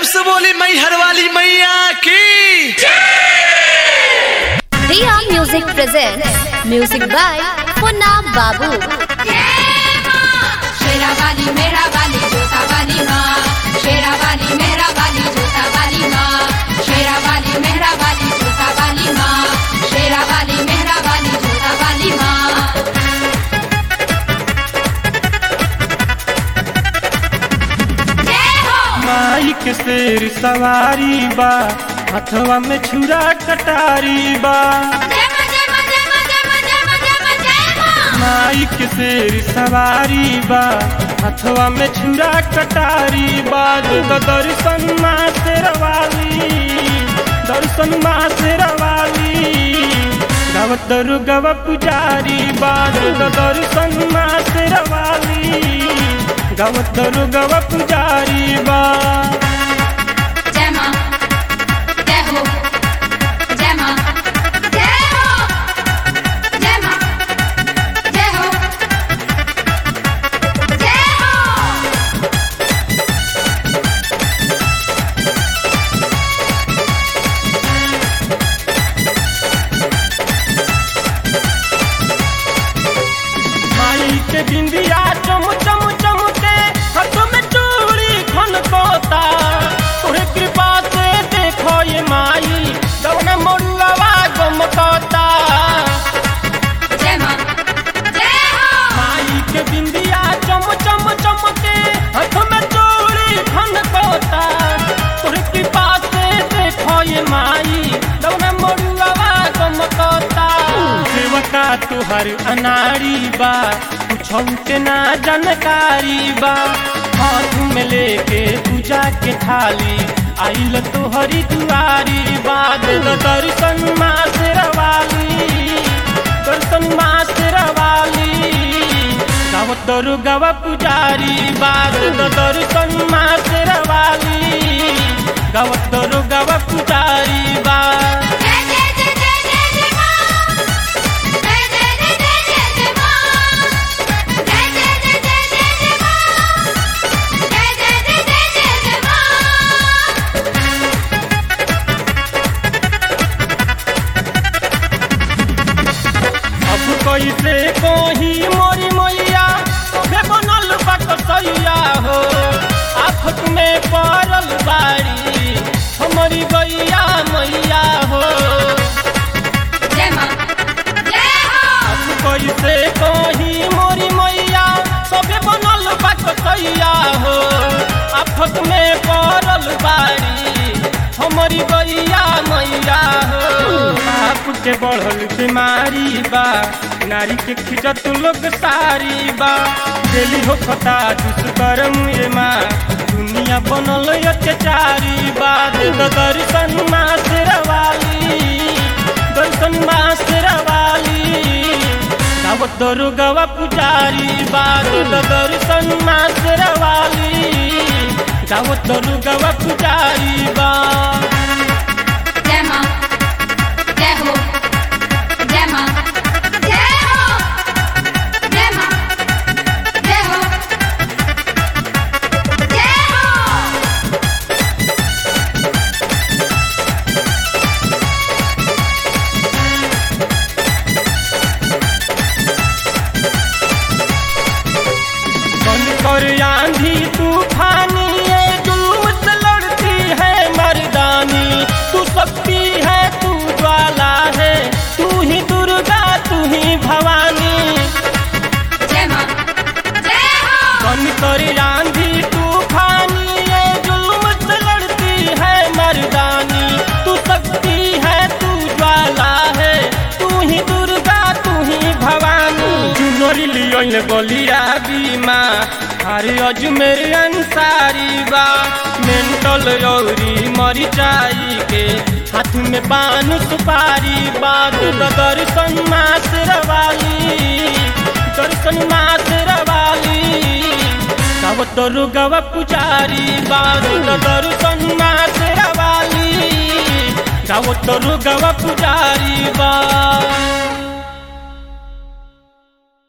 से बोली मैहर वाली मैया की Dia Music presents music by Punna Babu. शेरा वाली मेरा वाली जोता वाली माँ शेरा वाली मेरा वाली जोता वाली माँ शेरा वाली मेहरा वाली जोता वाली माँ शेरा वाली मेहरा वाली जोता वाली माँ जय हो माई के शेर सवारी बा हथवा में छुरा कटारी बा जय माँ जय माँ जय माँ जय माँ जय माँ जय माँ जय माँ माई के शेर सवारी बा हथवा में छुरा कटारी बा जो दर्शन माँ शेरवाली दर्शन माँ शेरवाली गावत दुर्गव पुजारी बा जो दर्शन माँ शेरवाली गावत दुर्गव पुजारी बा जय माँ जय हो जय माँ जय हो जय माँ जय हो जय हो माई के बिंदिया चम चम चमके हाथ में चूड़ी खन कोता तोरे कृपा से देखो ये माई दौना मोरुआ गम कोता जय माँ जय हो माई के बिंदिया चम चम चमके हाथ में चूड़ी खन कोता तोरे कृपा से देखो ये माई दौना मोरुआ गम कोता सेवका तुहर अनारी बा कुछौ के ना जानकारी बा हाथ में लेके पूजा के थाली आइल तोहरी दुआरी बाद दर्शन माँ शेरवाली दर्शन माँ शेरवाली गावत दरु गवा पुजारी बाद दर्शन माँ शेरवाली गावत दरु गवा पुजारी बा जय जय जय जय जय जय माँ जय जय जय जय जय जय माँ जय जय जय जय जय जय माँ जय जय जय जय जय जय माँ अब कैसे कही मोरी मैया तोहे बनल बा कसैया हो आफत में पड़ल बाड़ी हमारी गैया मैया हो जय माँ जय हो अब कैसे कही मोरी मैया तोहे बनल बा कसैया हो आफत में पड़ल बाड़ी हमारी गैया मैया हो बाप के बढ़ल बीमारी बा नारी के खिजत लोग सारी बा डेली हो खता दुष्कर्म ये माँ दुनिया बनल अत्याचारी बा दे दो दर्शन माँ शेरवाली दर्शन माँ शेरवाली गावत दरु गवा पुजारी बा दे दो दर्शन माँ शेरवाली गावत दरु गवा पुजारी बा जय माँ जय हो जय माँ जय हो जय माँ जय हो जय हो बन कर आंधी तूफानी ये जुल्म से लड़ती है मर्दानी तू शक्ति है तू ज्वाला है तू ही दुर्गा तू ही भवानी जय माँ जय हो बन कर आंधी तूफानी ये जुल्म से लड़ती है मर्दानी तू शक्ति है तू ज्वाला है तू ही दुर्गा तू ही भवानी चुनरी लियोन बलिया बीमा हरे अजमेर अंसारी बा मेंटल यौरी मरी जाई के हाथ में पान सुपारी बाद दर्शन मास रवाली दर्शन मास रवाली गावत दरु गवा पुजारी बाद दर्शन मास रवाली गावत दरु गवा पुजारी बा